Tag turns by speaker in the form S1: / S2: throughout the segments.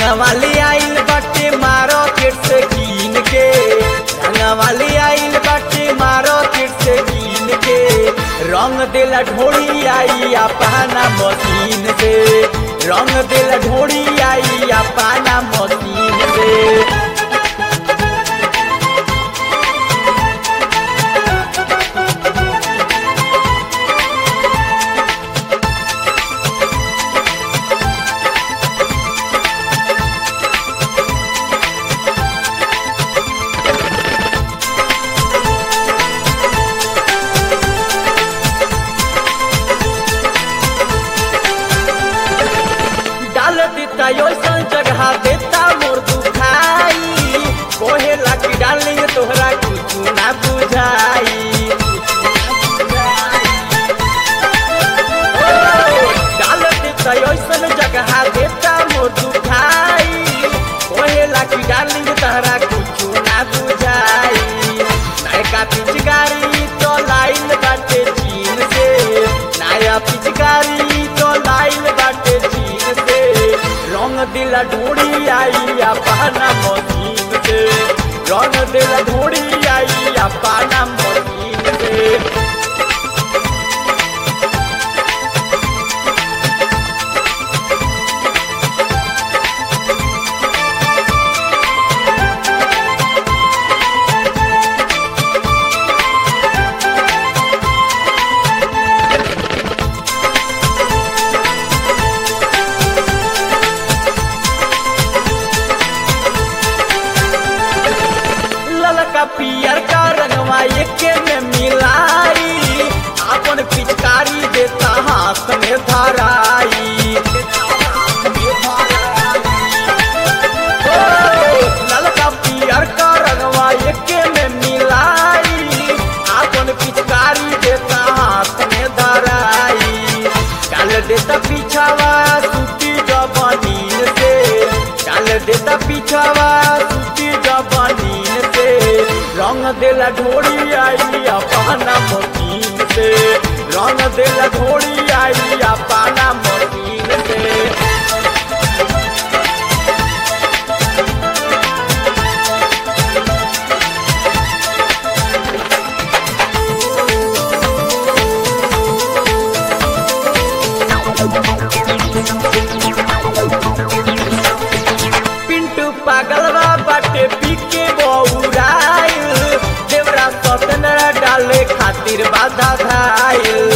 S1: रंगवाली आइल बाटे मार्केट से कीन के रंगवाली आइल बाटे मार्केट से कीन के रंग देला ढोड़ी आई अपना मशीन से रंग देला ढोड़ी आई अपना मशीन से डाल देता ओइसन जगह देता मोर दुखाई कोहे लाकी डालिंग तोहरा कुछ ना बुझाई डाल देता ओइसन जगह देता मोर दुखाई कोहे लाकी डालिंग तोहरा कुछ ना बुझाई नयका पिचकारी तो लाइल बाटे चीन से नया पिचकारी तो लाइल बाटे चीन से रंग दिला ढोड़ी आई अपना मशीन से रंग दिला ढोड़ी आई अपना मशीन से ललका पियर का रंगवा एके में मिलाई अपन पिचकारी देता हाथ में धराई ओ, ललका पियर का रंगवा एके में मिलाई अपन पिचकारी देता हाथ में धराई डाल देता पीछावा सूती जबनीन से डाल देता पीछावा सूती जबनीन से रंग देला ढोड़ी आई अपना मशीन से रंग देला ढोड़ी आई अपना मशीन से पिंटू पागलवा बाटे पीके बौराइल देवरा सतनरा डाले खातिर बाधा धाइल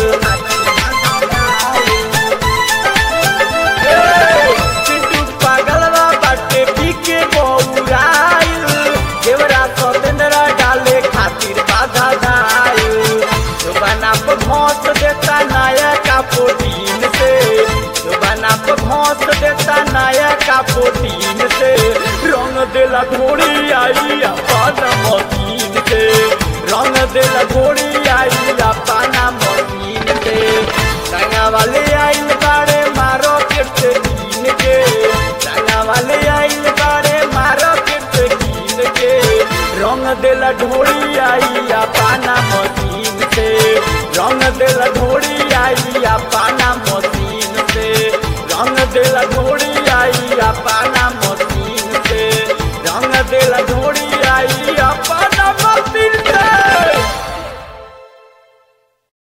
S1: पिंटू पागलवा बाटे पीके बौराइल देवरा सतनरा डाले खातिर बाधा धाइल जुबाना पे भौंस देता नायका प्रोटीन से जुबाना पे भौंस देता नायका प्रोटीन से रंग देला घोड़ी आई अपना मशीन से रंग देला घोड़ी आई अपना मशीन से रंगा वाले आइल बाड़े मारो के कीन के रंगा वाले आइल बाड़े मारो के कीन के रंग देला ढोड़ी आई अपना मशीन से रंग देला ढोड़ी आई अपना मशीन से रंग देला ढोड़ी आई अपना मशीन से रंग देला ढोड़ी आई अपना मशीन